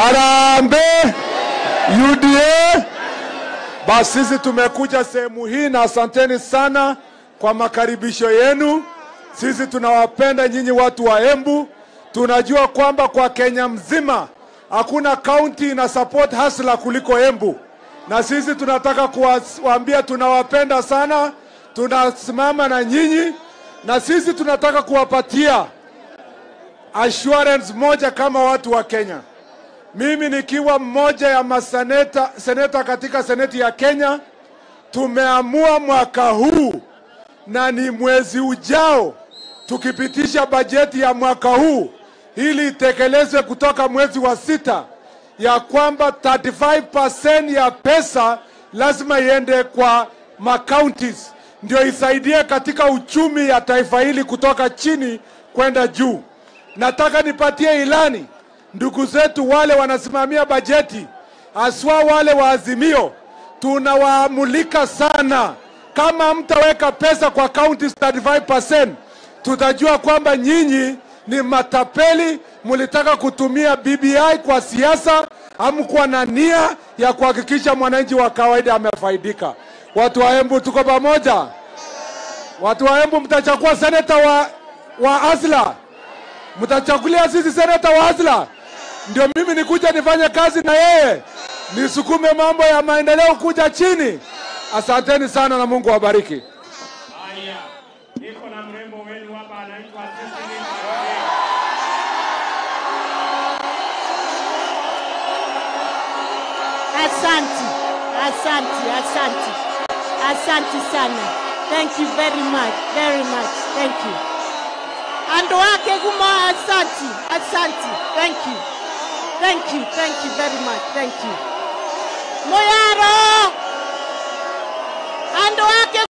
Harambee UDA. Basi sisi tumekuja sehemu hii na asanteni sana kwa makaribisho yenu. Sisi tunawapenda nyinyi watu wa Embu. Tunajua kwamba kwa Kenya mzima hakuna kaunti ina support hasla kuliko Embu, na sisi tunataka kuwaambia tunawapenda sana, tunasimama na nyinyi, na sisi tunataka kuwapatia assurance moja kama watu wa Kenya. Mimi nikiwa mmoja ya maseneta seneta katika seneti ya Kenya, tumeamua mwaka huu na ni mwezi ujao tukipitisha bajeti ya mwaka huu ili itekelezwe kutoka mwezi wa sita, ya kwamba 35% ya pesa lazima iende kwa macounties ndio isaidie katika uchumi ya taifa hili kutoka chini kwenda juu. Nataka nipatie ilani ndugu zetu wale wanasimamia bajeti, haswa wale wa Azimio, tunawaamulika sana. Kama mtaweka pesa kwa counties 35%, tutajua kwamba nyinyi ni matapeli, mlitaka kutumia BBI kwa siasa, hamkuwa na nia ya kuhakikisha mwananchi wa kawaida amefaidika. Watu wa Embu tuko pamoja. Watu wa Embu mtachagua seneta wa, wa Azla, mtachagulia sisi seneta wa Azla, ndio mimi nikuja nifanye kazi na yeye, nisukume mambo ya maendeleo kuja chini. Asanteni sana na Mungu awabariki. Haya, niko na mrembo wenu hapa anaitwa Cecily Karoge. Asante, asante, asante, asante sana. Thank you very much, very much. Thank you. Andu wake kuma asante, asante. Thank you. Thank you, thank you very much. Thank you. Moya